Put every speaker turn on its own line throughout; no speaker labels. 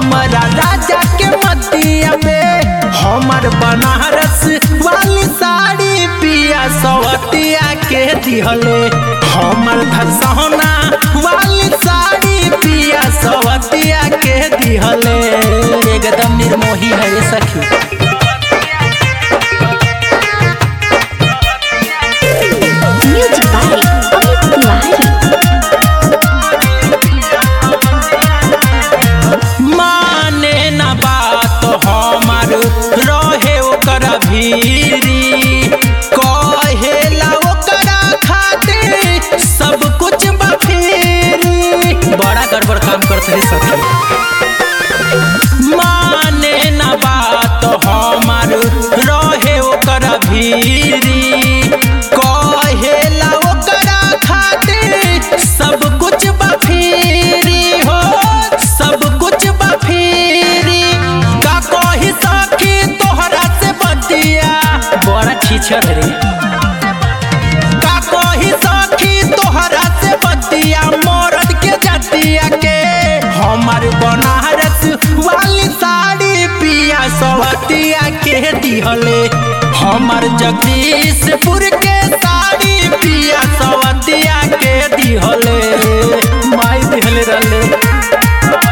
हमारा राजा के मतिया में हमर बनारस वाली साड़ी पिया सवतिया के दिहले हमर धसौना वाली साड़ी पिया सवतिया के दिहले एकदम निर्मोही है ये सखी
Music by Amit Tiwari.
माने न बात हमार रहे ओकर भीरी कहेला ओकरा खातिर सब कुछ बफेरी बड़ा गड़बड़ काम करते सखी माने न बात हमार रहे ओकर भीरी कहेला ओकरा खातिर सब कुछ बफेरी हो सब कुछ बफेरी का कही सखी तोहरा से बतिया बड़ा छीछर रे का कही सखी तोहरा से बतिया मरद के जतिया के हमार बनारस वाली साड़ी पिया सवतिया के दिहले हमार जगदीशपुर के साड़ी पिया सवतिया के दिहले माई दिहले रहले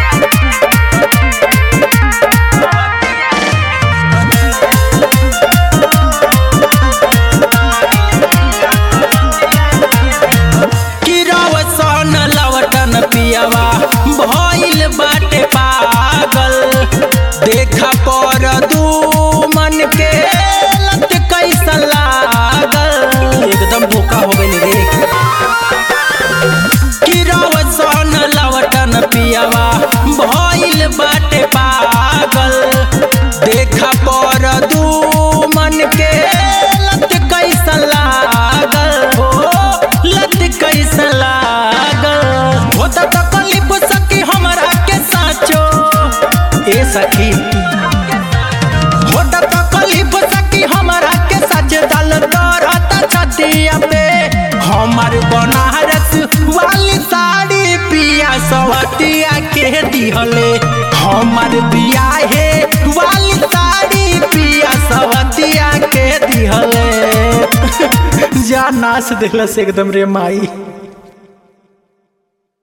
किरवसन लवटन पियवा भइल बाटे पागल देखा पर दू मन के लत कैसा लागल एकदम धोखा हो गइल रे किरवसन लवटन पियवा भइल बाटे पागल देखा पर दू मन के लत कैसा लागल हो लत कैसा लागल होता तकलीफ सकी हमरा के साचो ए सखी होता तकलीफ सकी हमरा के सच दल दरता छतिया पे हमर बनारस वाली साड़ी पिया सवतिया के दिहले हमर बियाहे वाली साड़ी पिया सवतिया के दिहले जा नाच दिलस एकदम रे माई